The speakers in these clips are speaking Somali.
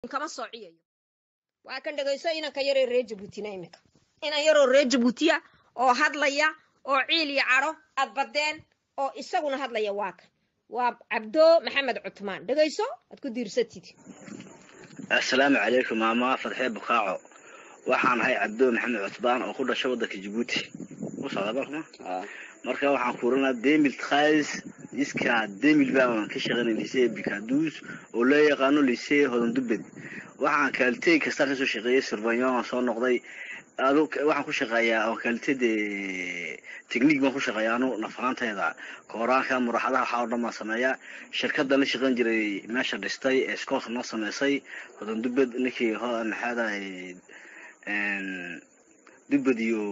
kama soociyayo waa kan dhegayso inanka yaree reer jabuutina iminka inan yaroo reer jabuutiya oo hadlaya oo ciil iyo cadho aad badeen oo isaguna hadlaya waa kan waa cabdo maxamed cutmaan dhegayso aad ku diirsatid assalaamu calaykum maama fadxee bukaaco waxaan ahay cabdo maxamed cutbaan oo ku dhashay waddanka jabuuti u socda markama marka waxaan kuuranaa demil khais iska demil baan ka shaqaynay lisee bikaduus oo loo yaqaano lisee hodandubed waxaan kaaliteey kastaa kasoo shaqeeyey survanyon aan soo noqday anu waxaan ku shaqeeyaa oo kaaliteede technique baan ku shaqeeyaa anu nafaanteeda kooraanka muraxadaha waxaa oo dhan baan sameeyaa shirkaddan la shaqayn jiray meesha dhistay ee scoot noo sameysay hodandubed ninkii maxaadahay dubed iyo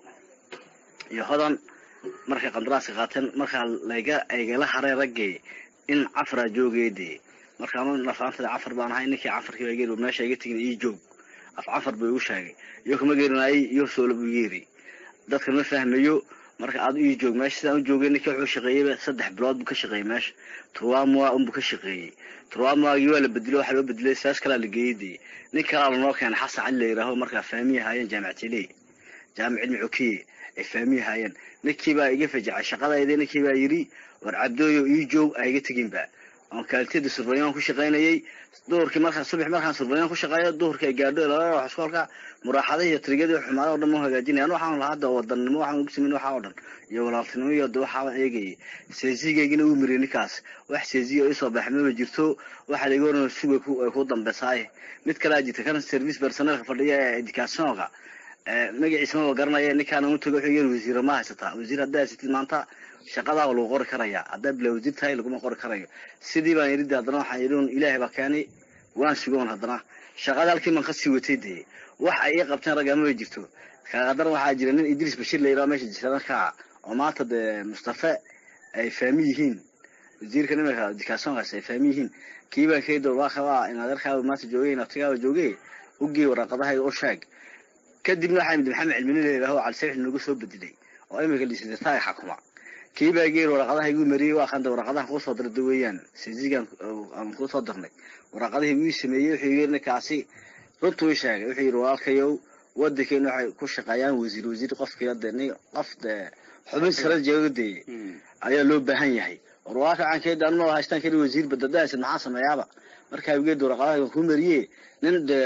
iyo hodan markay qandaraaska qaateen markaa layga aygala haray raggii in cafaraa joogeede marka anu nafaanteeda cafar baan ahay ninkii cafarkii baa geeri meesha iga tegin ii joog af cafar buu igu sheegay iyo kuma geerinaayay iyo soola buu yeeri dadka ma fahmayo marka aad ii joog meesha sidaan u joogay ninkii wuxuu shaqeeyeyba saddex bilood buu ka shaqeeyey meesha turwamua unbuu ka shaqeeyey turwamuagii waa la bedelay waxaa loo bedelay saas kalaa la geeyey dee nin kalaa lanoo keenay xasan cali la yidhaaho markaa fahmiyi haayeen jaamicatile jaamic cilmi cokiye ay fahmiyi haayeen ninkii baa iga fajacay shaqadayda ninkii baa yidhi war cabdooyo ii joog a iga teginba oon kaaliteeda survanyon ku shaqaynayay duhurkii markaa subax markaan survanyon ku shaqeeyo duhurkii ay gaadho laba wax iskoolka muraaxadahi iyo trigadii xumaada o dhan ma hagaajinaya anu waxaan lahaa hadda wadannimo waxaan ugu sameyn waxaa oo dhan iyo walaaltinimo iyo de waxaabaan eegayay seesigaygina uu miriyay ninkaas wax seesiga isoo baxmaba jirto waxa laga oran suga ay ku dambeysaaye mid kalaa jirta kan service personelka fadhiya ee educationka magaciisa maba garanaya ninkaan u tago wuxuu yiri wasiira ma haysataa wasiir haddaa haysatid maanta shaqadaa lagu qori karaya haddaa bila wasiir tahay laguma qori karayo sidii baan yidhi haddana waxaan yidhi un ilaahay baa keenay waan sugoon haddana shaqada halkii baan kasii watay dee wax ay ii qabteen ragama bay jirto kaaqadar waxaa jira nin idris bashir la yidhaho meesha jirta markaa oo maanta dee mustafe ay fahmi yihiin wasiirka nimanka educationkaas ay fahmi yihiin kii baan kaydo waakabaa in adeerkaaba maanta joogay in abtigaaba joogay ugii waraaqadahayga u sheeg kadibna waxaa imid maxamed cilmini la yidhaho calisaix nagu soo bedelay oo iminka lisitaay xakuma kii baa geer waraqadaha igu mariyey waa kanda waraqadahan kuusoo dirda weeyaan sisigan aan kuusoo dirnay waraqadihii wii sameeyey wuxuu yiri ninkaasi runtuu ii sheegay wuxuu yidhi walaalkayow wadankeena waxay ku shaqeeyaan wasiir wasiir qofkii de nin qof de xubin sare jeegade ayaa loo baahan yahay war walaalka waxaan keeda anuma haystaan keli wasiir badadahaysid maxaa sameeyaaba markaa geed waraqadaha ku mariye nin de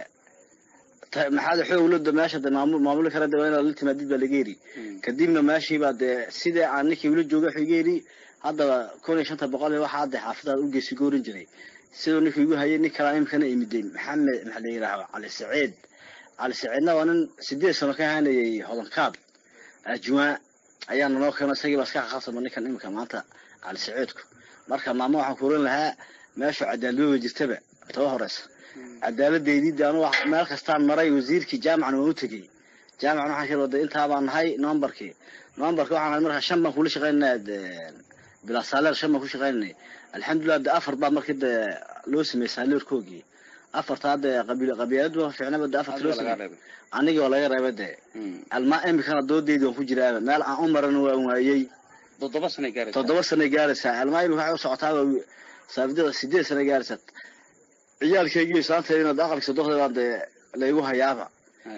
maxaad xoogloda meesha de maamul maamuli kara de waa inaad la timaadid baa laga yidhi kadibna meeshiibaa dee sidii aan ninkii ula joogay wuxuu iga yidhi haddaba kun iyo shanta boqol iyo waxaa hadda xaafadaad u geesi goorin jiray siduu ninkii igu hayay nin kalaa imikana imiday maxamed maxaa la yidhaaho cali saciid cali saciidna waa nin sideed sano ka haanayay hodankaad ajwaa ayaa nanoo keeno isagii baa iska khasaba ninkan imika maanta cali saciidku marka maamo waxaan kuuran lahaa meesha cadaaladooda jirtaba taba horeysa cadaaladdeydii anu meel kastaan maray wasiirkii jaamacna waan u tegey jaamacna waxaan ka waday intaa baan nahay numberkii numberka waxaan nahay markaa shan baan kula shaqaynaya bilaa saaleer shan baan ku shaqaynanay alxamdulilah de afar baa markii de loo sameeyey saaleerkoogii afartaa de qabiil qabiiladu ficnaba de afarta loo sameeyey anigii oo laga reebay de almaa imikana doodeydii waan ku jiraaba meel aan u maran waan waayey toddoba sanay gaaraysaa toddoba sanay gaaraysaa almaa imika waxay u socotaaba saabidada sideed sanay gaaraysaa ciyaalkaygiiyo saanteedina de aqalka sodoqda baan dee laygu hayaaba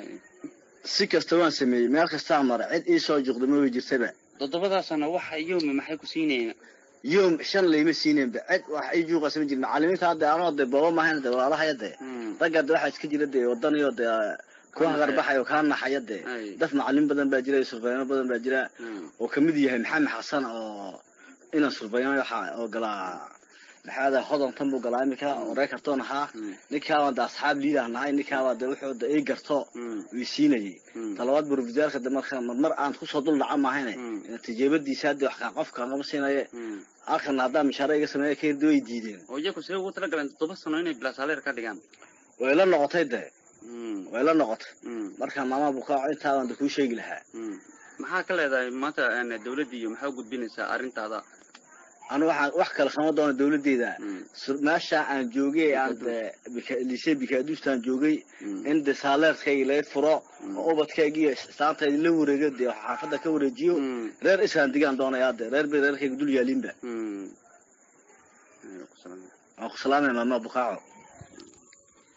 si kasta waan sameeyey meel kastaan mara cid ii soo juqda ma way jirtaba toddobadaasana waxa yoomi maxay ku siinayeen yoom shan layma siineenba cid wax ii juuqasa ma jirin macalimiinta hadde anoo de booba maahayn de walaalahaya de ragga de waxaa iska jira de wadaniyo de kuwa hagarbaxayo kaa naxaya de dad macalin badan baa jira surfayano badan baa jira oo kamid yahay maxamed xasan oo inan surfayano waxa oo galaa maxaada hodantan buu galaa iminka oo reer kartoon ahaa ninkaabaan de asxaab liidah nahay ninkaabaa de wuxuu de ii garto ii siinayay talabaad burofisaalka de marka marmar aan kusoo dul dhaca maahayne tijaabadiisa hadde wax kaa qofka kama siinaye halkana haddaa mishaare iga sameeya ka hirdi way diideen oo iyaku see ugu talagaleen toddoba sano inay bilaasaleer ka dhigaan way la noqotay de way la noqotay marka maama bukaaco intaabaan de kuu sheegi lahaa maxaa ka leedahay maanta dawladda iyo maxaa u gudbinaysaa arrintaada anu waxaan wax kale kama doono dawladdeeda meesha aan joogay aan de lise bikaaduustaan joogay in de saaleerkayga laga furo oo ubadkayga iyo saantayda la wareego dee xaafadda ka wareejiyo reer islaan digaan doonayaa de reer bay reerkayga dul yaalinba waan ku salaamaya maama bukaaco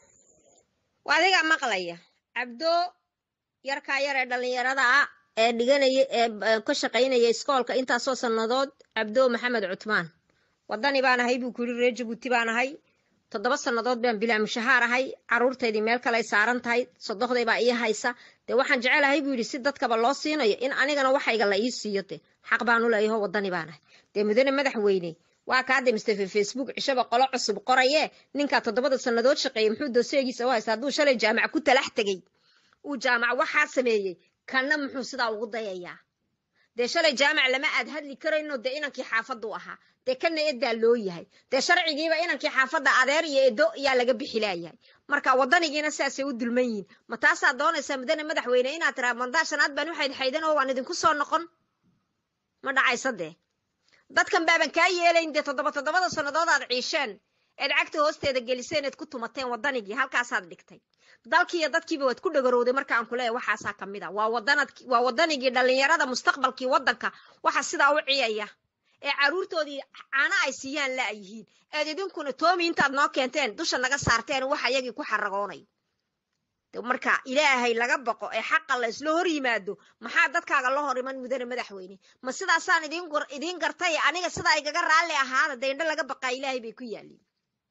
waa adigaa maqlaya cabdo yarkaa yar ee dhallinyarada ah ee dhiganaya ee ka shaqaynaya iskoolka intaasoo sannadood cabdo maxamed cutmaan waddani baan ahay buu ku yidhi reer jabuuti baan ahay toddoba sannadood baan bilaa mushahaar ahay carruurtaydii meel kale ay saaran tahay sodohday baa ii haysa dee waxaan jecelahay buu yidhi si dadkaba loo siinayo in anigana waxayga la ii siiyo de xaq baan u leeyaho waddani baan ahay dee mudane madaxweyne waa kaade mustafe facebook cishaba qolo cusub qoraye ninkaa toddobada sannadood shaqeeyey muxuu dooseegiisa u haysta hadduu shalay jaamac ku talax tegey uu jaamac waxaa sameeyey kanna muxuu sidaa ugu dayayaa dee shalay jaamac lama aad hadli karayno dee inankii xaafaddu ahaa dee kana edaa loo yahay dee sharcigiiba inankii xaafadda adeer iyo edo yaa laga bixilaayahay marka waddanigiina sidaasay u dulman yihin ma taasaa doonaysaa mudane madaxweyne inaad tiraa mandaa shanaad baan u xaydxaydan oo waan idinku soo noqon ma dhacaysa dee dadkan baaban kaa yeelayn dee toddoba toddobada sannadood aad ciisheen eed cagta hoosteeda geliseen eed ku tumateen waddanigii halkaasaad dhigtay dalkiiyo dadkiiba waad ku dhagarowday marka aan ku leeyahay waxaasaa ka mid a waa wadanad waa waddanigii dhallinyarada mustaqbalkii waddanka waxa sidaa u ciyaya ee carruurtoodii caano ay siiyaan la yihiin eed idinkuna toomi intaad noo keenteen dusha naga saarteen wax ayagii ku xaragoonayo marka ilaahay laga baqo ee xaqa la isla hor yimaado maxaa dadkaaga la hor iman mudane madaxweyne ma sidaasaan idiin gartay aniga sidaa igaga raalli ahaada dee indho laga baqaa ilaahay bay ku yaaliin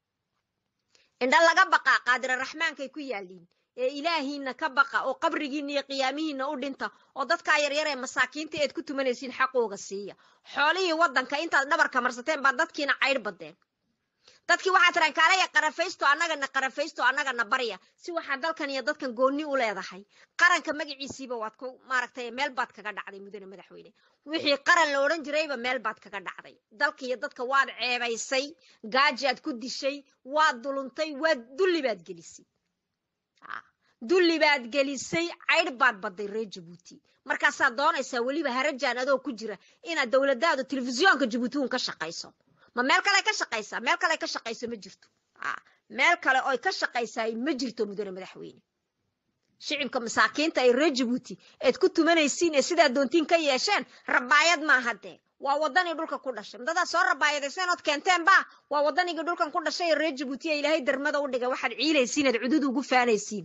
indho laga baqaa qaadira raxmaankay ku yaaliin ee ilaahiina ka baqa oo qabrigiina iyo qiyaamihiina u dhinta oo dadkaa yaryar ee masaakiinta eed ku tumanaysiin xaqooga siiya xoolihii waddanka intaad dhabarka marsateen baa dadkiina caydh badeen dadkii waxaa tiraan kaalaya qarafaysto annagana qarafaysto annagana barya si waxaa dalkan iyo dadkan goonni u leedahay qaranka magaciisiiba waad ku maaragtay meel baad kaga dhacday mudane madaxweyne wixii qaran la odhan jirayba meel baad kaga dhacday dalka iyo dadka waad ceebaysay gaajaad ku dishay waad duluntay waad dulli baad gelisay dulli baad gelisay caydh baad badday reer jabuuti markaasaad doonaysaa weliba harajaan adoo ku jira inaad dowladaadu telefisyoonka jabuuti uun ka shaqayso ma meel kale ka shaqaysaa meel kale ka shaqayso ma jirto meel kale oy ka shaqaysaa ma jirto mudane madaxweyne shicibka masaakiinta ee reer jabuuti eed ku tumanaysiin ee sidaa doontiin ka yeesheen rabaayad maaha dee waa waddanii dhulka ku dhashay madadaa soo rabaayadayseen ood keenteen ba waa waddanigii dhulkan ku dhashay ee reer jabuuti ee ilaahay darmada u dhigay waxaad ciilaysiin eed cudud ugu faanaysiin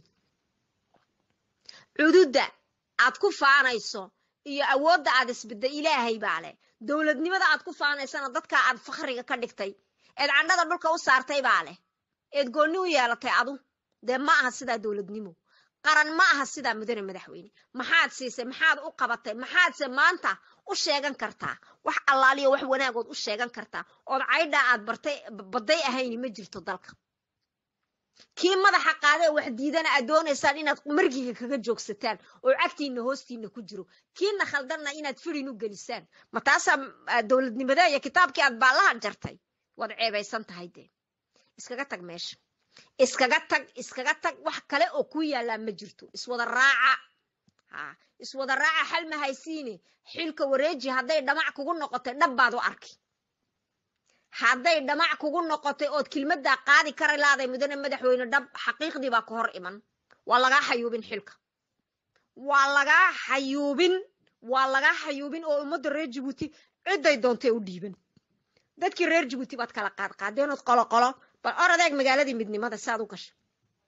cududda aad ku faanayso iyo awoodda aad isbidda ilaahay baa leh dowladnimada aad ku faanaysana dadka aad fakhriga ka dhigtay eed candhada dhulka u saartay baa leh eed goonni u yeelatay adu dee ma aha sidaa dowladnimo qaran ma aha sidaa mudane madaxweyne maxaad siisay maxaad u qabatay maxaadse maanta u sheegan kartaa wax allaaliyo wax wanaagood u sheegan kartaa ood caydhaa aad bartay badday ahayni ma jirto dalka kii madaxa qaada wax diidana aad doonaysaan inaad margiga kaga joogsataan oo cagtiina hoostiina ku jiro kiina khaldanna inaad firin u gelisaan ma taasaa dowladnimada iyo kitaabkii aad baallaha jartay waad ceebaysan tahay dee iskaga tag meesha iskaga tag iskaga tag wax kale oo ku yaallaa ma jirto iswada raaca ha iswada raaca xal ma haysiine xilka wareeji hadday dhamac kugu noqotay dhab baad u arki hadday dhamac kugu noqotay ood kelmaddaa qaadi kara laaday mudane madaxweyne dhab xaqiiqdii baa ka hor iman waa lagaa xayuubin xilka waa lagaa xayuubin waa lagaa xayuubin oo ummadda reer jabuuti cidday doontay u dhiiban dadkii reer jabuuti baad kala qaad qaadeenood qolo qolo bal or adeeg magaaladii midnimada saad u gashay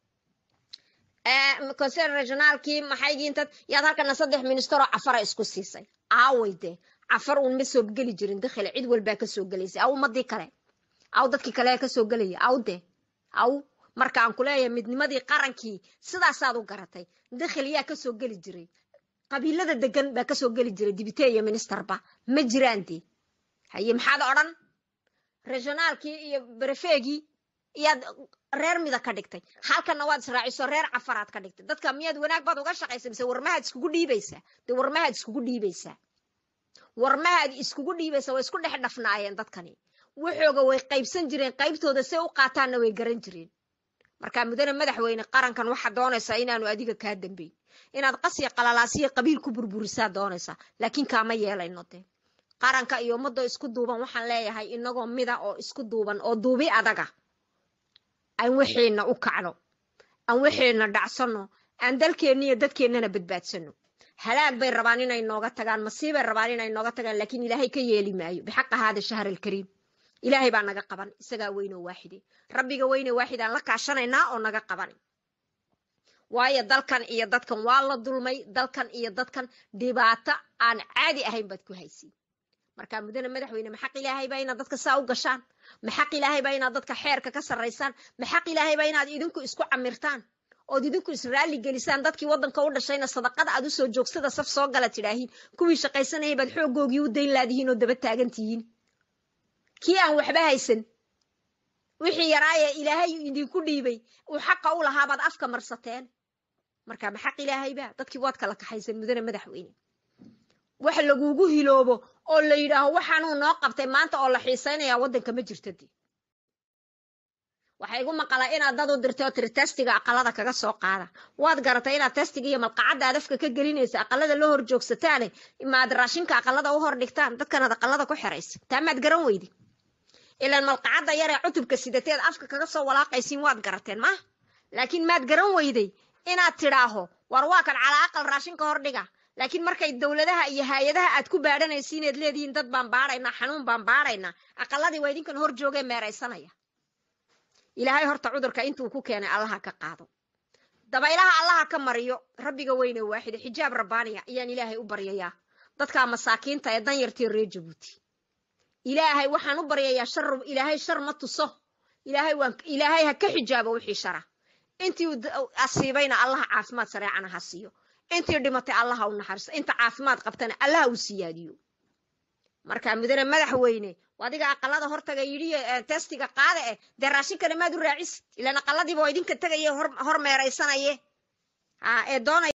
conser regionaalkii maxaygii intad yaad halkana saddex ministeroo cafara isku siisay aaway dee cafar uun ma soo geli jirin dakhile cid walbaa kasoo gelaysay aw ummadii kale aw dadkii kale kasoo gelaya aw de aw marka aan kuleeyahay midnimadii qarankii sidaasaad u garatay dakhil yaa kasoo geli jiray qabiilada degan baa kasoo geli jiray dibite iyo ministerba ma jiraan dee haye maxaad odhan regionaalkii iyo berefeegii iyaad reer mida ka dhigtay halkana waad israaciso reer cafaraad ka dhigtay dadka miyaad wanaag baad uga shaqaysa mise warmahaad iskugu dhiibaysaa dee warmahaad iskugu dhiibaysaa warmahaad iskugu dhiibaysa way isku dhex dhafnaayeen dadkani waxooga way qaybsan jireen qaybtooda say u qaataanna way garan jireen marka mudane madaxweyne qarankan waxaad doonaysaa inaanu adiga kaa dambeyn inaad qasiya qalalaasiya qabiil ku burburisaa doonaysaa laakiin kaama yeelayno dee qaranka iyo ummadoo isku duuban waxaan leeyahay inagoo mida oo isku duuban oo duubi adaga aan waxeenna u kacno aan waxeenna dhacsano aan dalkeenna iyo dadkeennana badbaadsano halaag bay rabaan inay nooga tagaan masiibay rabaan inay nooga tagaan laakiin ilaahay ka yeeli maayo bixaqa haada shahr alkariim ilaahay baa naga qaban isagaa weynoo waaxide rabbiga weyne waaxid aan la kaashanaynaa oo naga qaban waayo dalkan iyo dadkan waa la dulmay dalkan iyo dadkan dhibaato aan caadi ahayn baad ku haysiin marka mudane madaxweyne maxaq ilaahay baa inaad dadka saa u gashaan maxaq ilaahay baa inaad dadka xeerka ka sarraysaan maxaq ilaahay baa inaad idinku isku camirtaan ood idinku israali gelisaan dadkii waddanka u dhashayna sadaqada aad usoo joogsada saf soo gala tidhaahiin kuwii shaqaysanayay baad xooggoogii u dayn laadihiin oo daba taagan tihiin kii aan waxba haysan wixii yaraaye ilaahay idinku dhiibay uu xaqa u lahaabaad afka marsateen marka maxaq ilaahayba dadkii waad kala kaxaysan mudane madaxweyne wax lagugu hiloobo oo la yidhaaho waxaanuu noo qabtay maanta oo la xiisaynayaa waddanka ma jirto dee waxaa igu maqalaa inaad dad u dirtay oo tiri testiga aqalada kaga soo qaada waad garatay inaad testiga iyo malqacadda aad afka ka gelinaysa aqalada la hor joogsataane maad raashinka aqalada u hor dhigtaan dadkanaad aqalada ku xeraysa taa maad garan weydi ilaan malqacadda yaree cutubka sidateed afka kaga soo walaaqaysiin waad garateen ma laakiin maad garan weyday inaad tidhaaho war waa kan calaa aqal raashinka hor dhiga laakiin markay dowladaha iyo hay-adaha aad ku baadhanaysiin eed leedihiin dad baan baadhaynaa xanuun baan baadhaynaa aqaladii waa idinkan hor joogee meeraysanaya ilaahay horta cudurka intuu ku keenay allaha ka qaado dabaylaha allaha ka mariyo rabbiga weyne waaxida xijaab rabbaaniya ayaan ilaahay u baryayaa dadkaa masaakiinta ee danyartii reer jabuuti ilaahay waxaan u baryayaa shar ilaahay shar ma tuso ilaahay waan ilaahay ha ka xijaabo wixii shara intii asiibayna allaha caafimaad sareecana ha siiyo intii dhimatay allaha u naxariiso inta caafimaad qabtana allaha u siyaadiyo marka mudane madaxweyne adiga aqalada hortaga yidhi testiga qaada eh dee raashinkana maad u raacisid ilaan aqaladiiba waa idinka tegaye hor meeraysanaye ee doonay